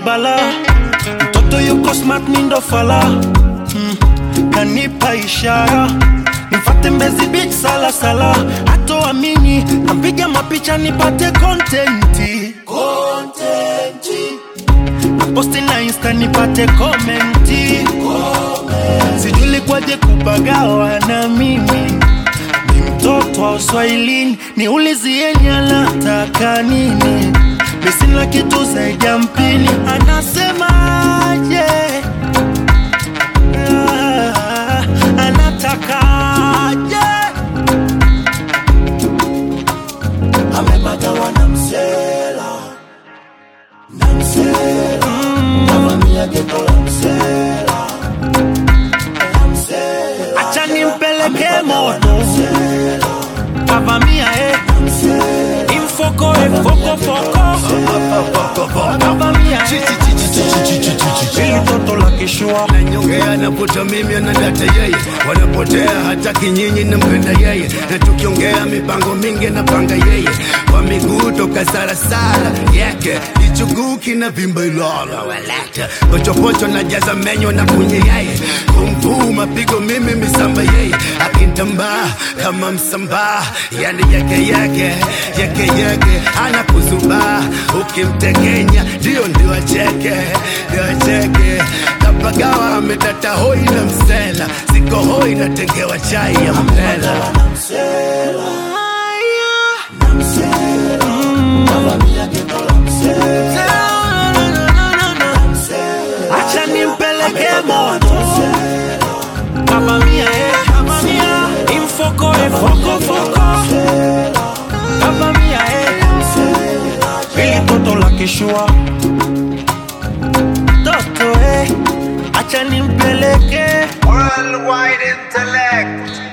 bala mtoto yuko smart mindo fala mm. kanipa ishara nifate mbezi beach sala sala hatoamini nampiga mapicha nipate kontenti posti na insta nipate komenti sijuli kwaje kupagawa na mimi ni mtoto wa uswahilini niulizieni anataka nini misina kitu zaidi ya mpini anasemaje Ah, anatakaje amepata wanamsela na msela kavamia geto la msela la msela acha nimpeleke moto kavamia eh. imfoko efokofoko kavamia eh. ili toto la kishua Nyongea navuta mimi anadata yeye, wanapotea hata kinyinyi nampenda yeye, na tukiongea mipango mingi napanga yeye, kwa miguu toka sarasara yake kichuguu kina vimba ilala walata pochopocho na jaza menyo na kunye yeye, kumvuu mapigo mimi misamba yeye, akintambaa kama msambaa, yani yake yake yake yake anakuzubaa, ukimtekenya ndio ndio acheke ndio acheke kapagawa ametata hoi na msela siko hoi natengewa chai ya mpela kavamia geto la msela acha nimpeleke moto kavamia eh. kavamia imfoko efokofoko kavamia eh. ili toto la kishua toto eh. acha nimpeleke Worldwide intellect.